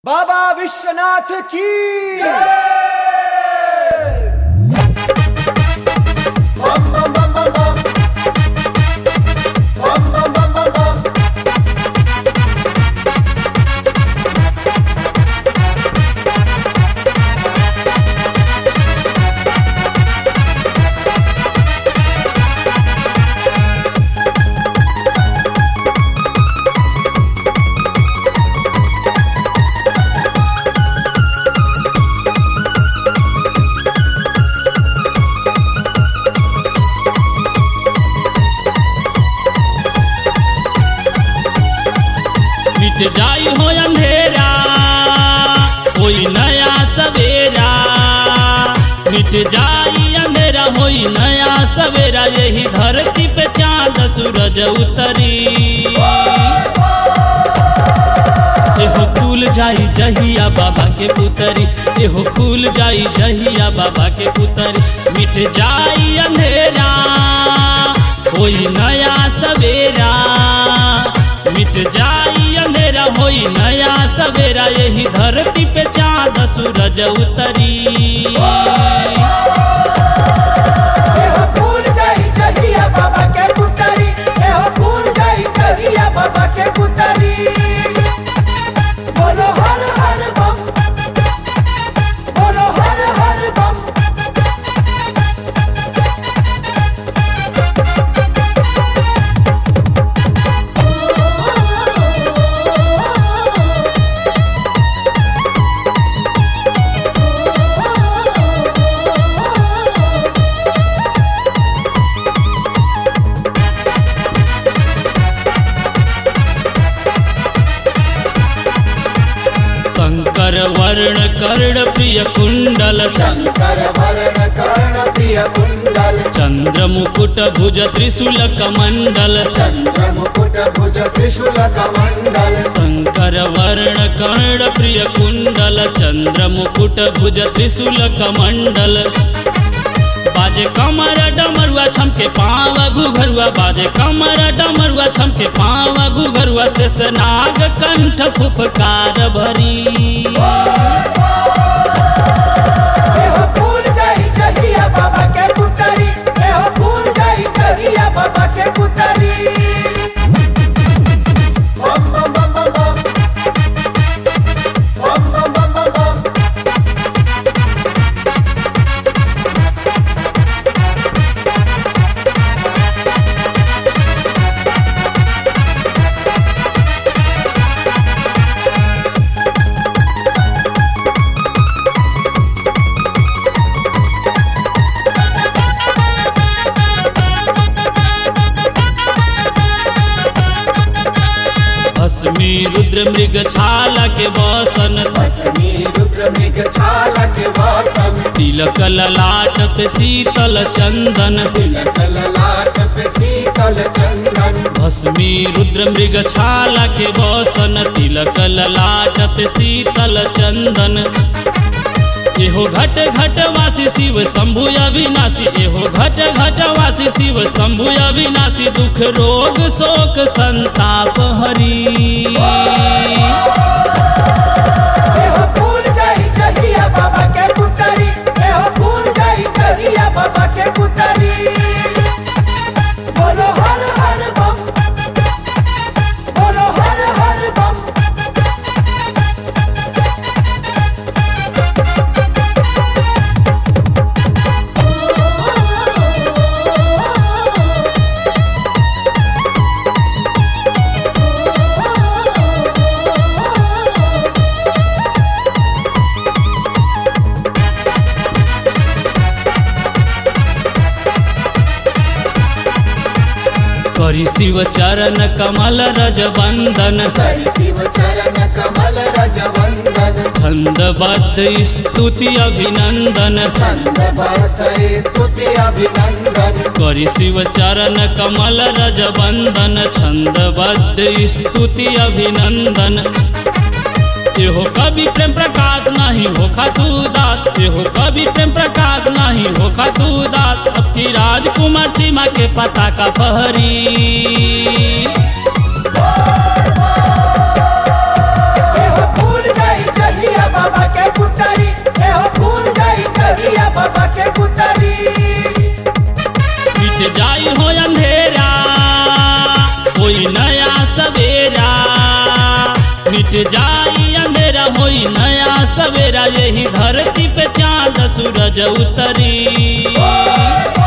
बाबा विश्वनाथ की बम बम बम बम बम। बम बम बम बम बम। मिट जाई हो अंधेरा होई नया सवेरा मिट जाई अंधेरा होई नया सवेरा यही धरती पे चांद सूरज उतरी एहो फूल जाई जहिया बाबा के पुतरी एहो फूल जाई जहिया बाबा के पुतरी मिट जाई अंधेरा होई नया सवेरा मिट जाई अंधेरा होई नया सवेरा यही धरती पे चांद सूरज उतरी एहो फूल जाई जहिया बाबा के पुतरी एहो फूल जाई जहिया बाबा के पुतरी बोलो हर हर बम बोलो हर हर बम शंकर वर्ण कर्ण प्रिय कुंडल शंकर वर्ण कर्ण प्रिय कुंडल चंद्र मुकुट भुज त्रिशूल कमंडल चंद्र मुकुट भुज त्रिशूल कमंडल शंकर वर्ण कर्ण प्रिय कुंडल चंद्र मुकुट भुज त्रिशूल कमंडल बाजे कमर डमरुआ छमके पाव घुघरुआ बाजे कमर डमरुआ छमके पाव घुघरुआ शेष नाग कंठ फुफकार भरी एहो फूल जाई जहिया बाबा के पुतरी एहो फूल जाई जहिया बाबा के पुतरी बम बम बम बम बम बम बम बम बम बम भस्मी रुद्र मृग छाला के बसन भस्मी रुद्र मृग छालक वासन तिलक ललाट पे शीतल चंदन तिलक ललाट पे शीतल चंदन भस्मी रुद्र मृग छाला के बसन तिलक ललाट पे शीतल चंदन एहो घट घट वासी शिव शंभु अविनाशी एहो घट घट वासी शिव शंभु अविनाशी दुख रोग शोक संताप हरी एहो फूल जाई जहिया बाबा के पुतरी एहो फूल जाई जहिया बाबा के पुतरी बोलो हर हर बम बोलो हर हर बम करी शिव चरण कमल रज बंदन हरि शिव चरण कमल रज वंदन छंदबद्ध स्तुति अभिनंदन छंद भरत स्तुति अभिनंदन करी शिव चरण कमल रज बंदन छंदबद्ध स्तुति अभिनंदन एहो कवि प्रेम प्रकाश नहीं हो खातू दास एहो कवि प्रेम प्रकाश नहीं हो खातू दास अब की राजकुमार सीमा के पता का पहरी एहो फूल जाई मिट जाई अंधेरा होई नया सवेरा यही धरती पे चांद सूरज उतरी